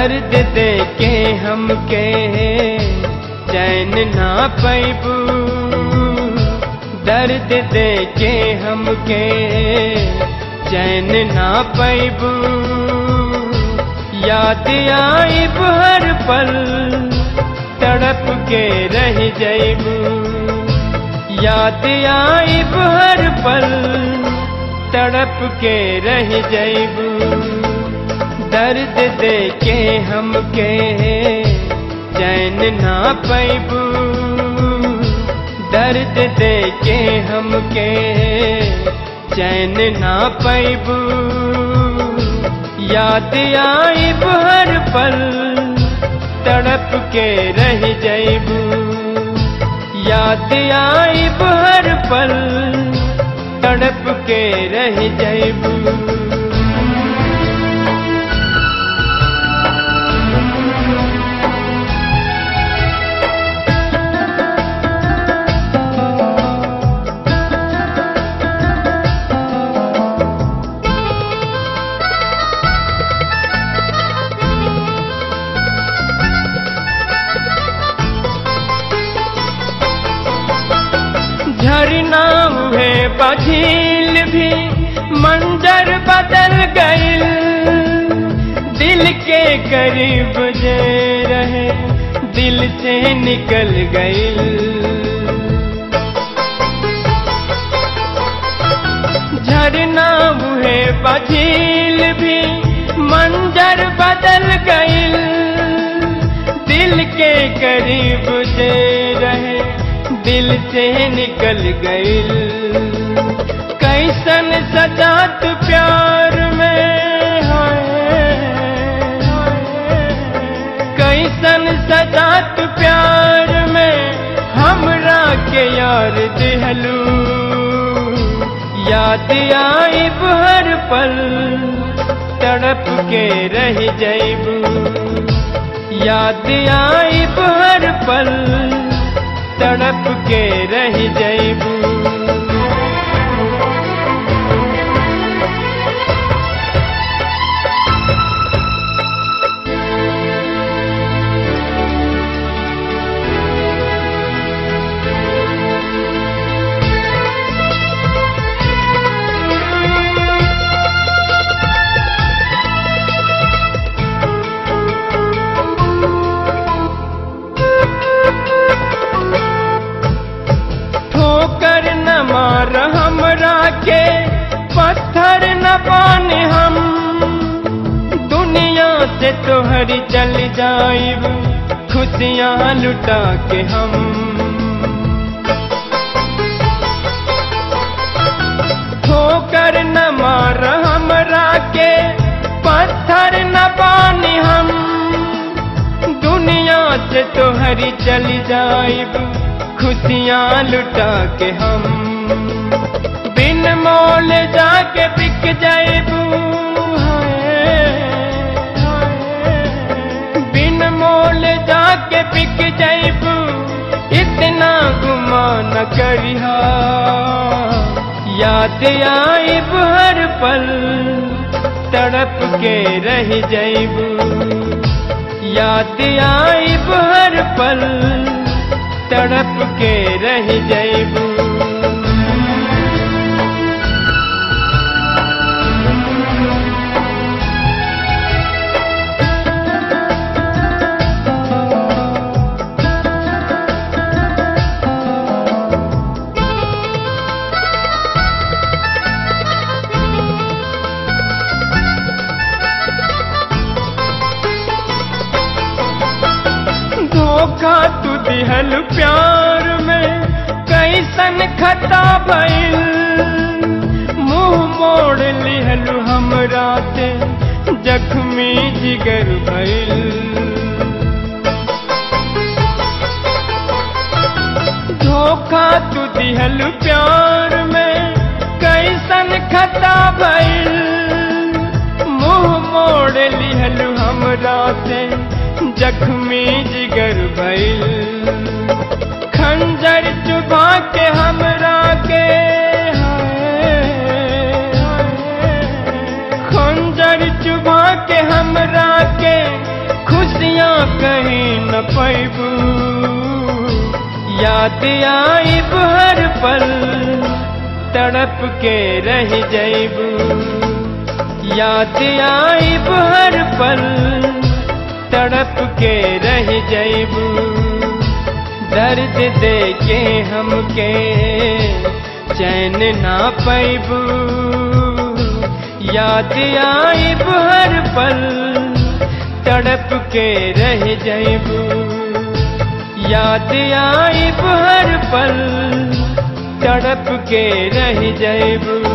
दर्द दे के हमके चैन ना पैबू दर्द दे के हमके चैन ना पैबू याद आई हर पल तड़प के रह जैबू याद आई हर पल तड़प के रह जैबू दर्द दे के हमके चैन ना पैबू दर्द दे के हमके चैन ना पैबू याद आई हर पल तड़प के रह जैबू याद आई हर पल तड़प के रह जैबू झरना हुए बझील भी मंजर बदल गईल दिल के करीब जे रहे दिल से निकल गईल झरना हुए बझील भी मंजर बदल गईल दिल के करीब जे रहे दिल से निकल गईल कैसन सजात प्यार में कैसन सजात प्यार में हमरा के यार दिहलू याद आई हर पल तड़प के रह जैबू याद आई हर पल तड़प के रह जैबू ठोकर न मार हमरा के पत्थर न पान हम दुनिया से तोहरी चल जाइब खुशियाँ लुटा के हम ठोकर न मार हमरा के पत्थर न पानी हम दुनिया से तोहरी चली जाइब खुशियाँ लुटा के हम बिन मोल जाके बिक जाइबू बिन मोल जाके बिक जाइबू इतना गुमा न करिहा याद आई हर पल तड़प के रह जाइबू याद आई हर पल तड़प के रह जैबू धोखा तू दिहल प्यार में कैसन खता भइल मुंह मोड़ लिहलु हमरा से जख्मी जिगर भइल धोखा तू दिहल प्यार में कैसन खता भइल मुंह मोड़ लिहलु हमरा से जख्मी जिगर भइल खंजर चुभा के हमरा के खंजर चुभा के हमरा के सैया कहीं न पैबू याद आईब हर पल तड़प के रह जैबू याद आईब हर पल तड़प के रह जैबू दर्द दे के हमके चैन ना पैबू याद आईब हर पल तड़प के रह जैबू याद आईब हर पल तड़प के रह जैबू